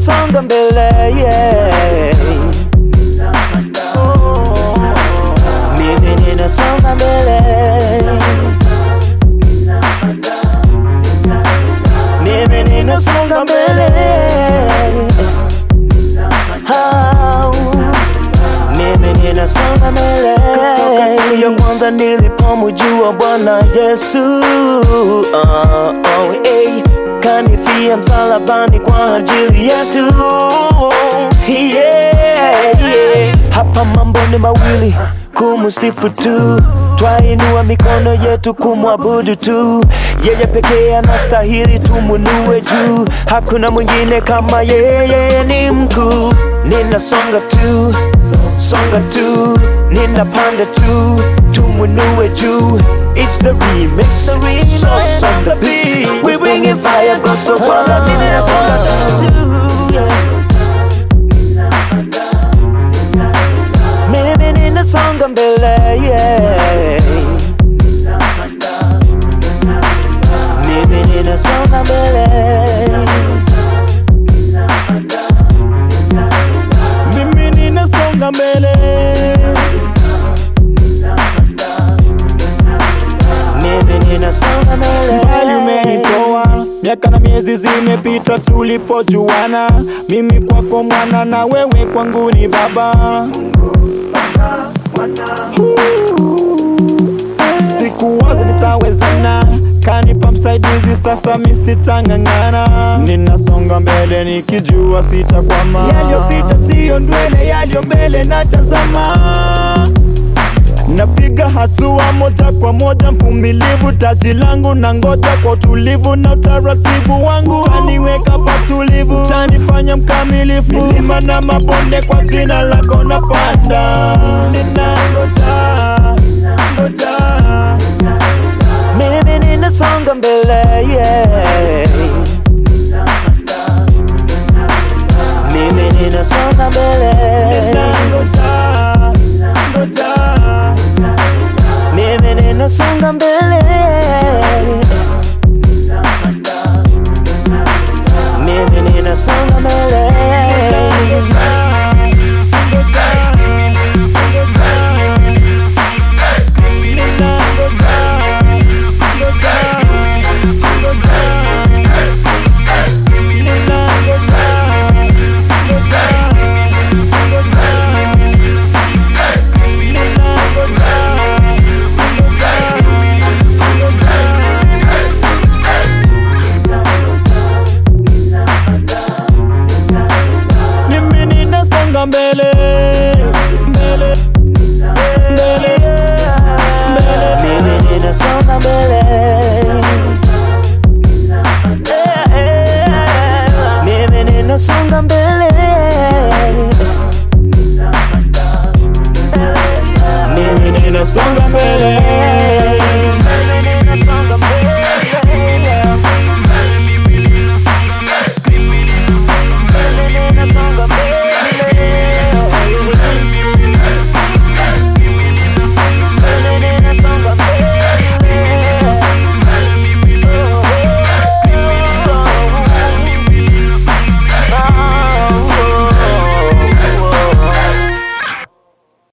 ninasonga mbele yeah. Oh, mimi ninasonga mbele mimi ninasonga mbele Au, mimi ninasonga mbele kutoka siku ya kwanza nilipomjua Bwana Yesu oh, oh, hey. kanifia msalabani kwa ajili yetu yeah, yeah. Hapa mambo ni mawili kumusifu tu twainua mikono yetu kumwabudu tu yeye pekee anastahili tumunue juu hakuna mwingine kama yeye ni mkuu ninasonga tu songa tu ninapanda tu tumunue juu It's the remix, sauce on the beat We bringing fire, gospel swala Mimi nasonga tu yeah. Mimi ninasonga mbele yeah. Mimi ninasonga mbele mimi ninasonga mbele Mimi ninasonga mbele mbali umenitoa miaka na miezi zimepita tulipojuana mimi kwako mwana na wewe kwangu ni baba sikuwaza nitawezana kanipa msaidizi sasa misitang'ang'ana ninasonga mbele nikijua sitakwama yaliyopita siyo ndwele yaliyo mbele natazama napiga hatua moja kwa moja, mvumilivu, taji langu na ngoja kwa utulivu na utaratibu wangu, taniweka patulivu, tanifanya mkamilifu, milima na mabonde kwa jina lako napanda, ninangoja ngoja Mimi ninasonga mbele yeah. Mimi ninasonga mbele ninangoja ngoja Mimi ninasonga mbele Mimi ninasonga mbele Mimi ninasonga mbele